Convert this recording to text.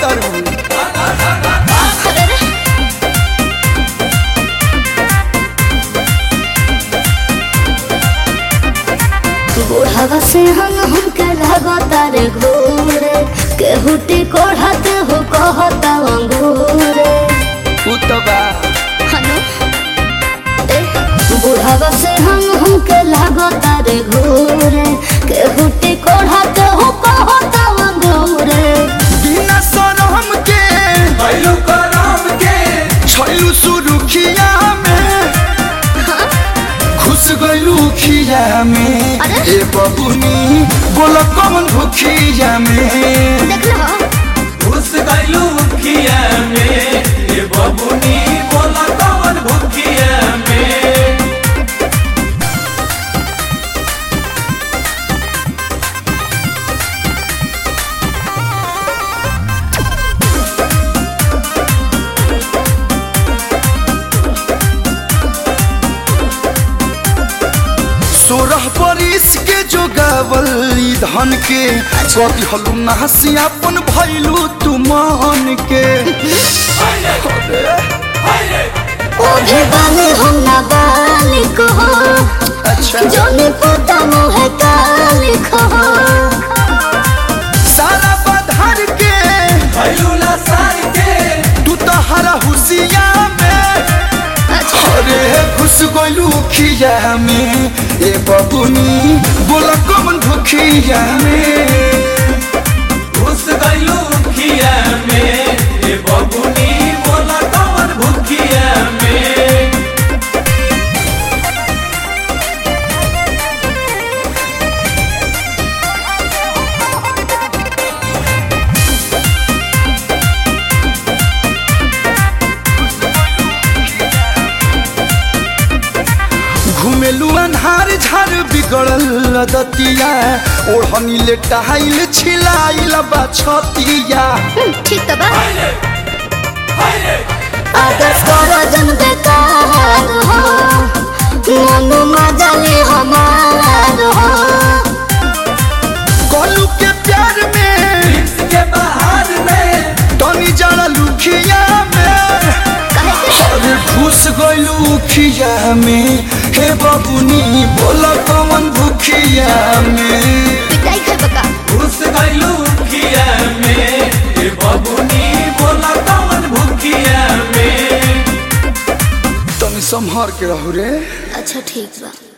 तारू अरे रे बुढ़ावा से हम हमके लगो तारे घूरे केहुटी कोढ़ते हो कहता अंगूरे उ तो बा हनु ए बुढ़ावा से हम हमके लगो तारे घूरे केहुटी कोढ़ते हो कहता अंगूरे बिना सरम के भैलू करम के छैलू सुरुखिया में खुश गइलू खिया में अरे? ए बबुनी बोल कौन भूखिया में देख लो घुस गइलू खिया में ये बबुनी बोला कवन भुखिया में सोरह बरिस के जो गावल ई धन के कभी हलू नहसी अपन भैलू तू मान के ओढ़े वाले हम ना बालिक हो अच्छा जोने पोता मुँह काली खो सारा बधार के भैलू लसार के तू तो हरा हुसिया में अरे खुश गइलू खिया में ए बबुनी बोल कौन भूखिया में घुस गइलू खिया में ये बबुनी बोला कवन भुखिया में घुमेलू अन्हार झार बिगड़ल दतिया ओढ़नी ले टहाइल छिलाइल बा छतिया ठीक तो बा आकाश करो जन बेकार हो मनु मजले हमार हो कलू के प्यार में के बाहर में तनी जरा लुखिया में कहे के अरे घुस गइलू खिया में हे बबुनी बोल कौन भूखिया में पिटाई खाए बका घुस गइलू खिया में ये बबुनी बोला कवन भुखिया में तनी संभार के रहू रे अच्छा ठीक बा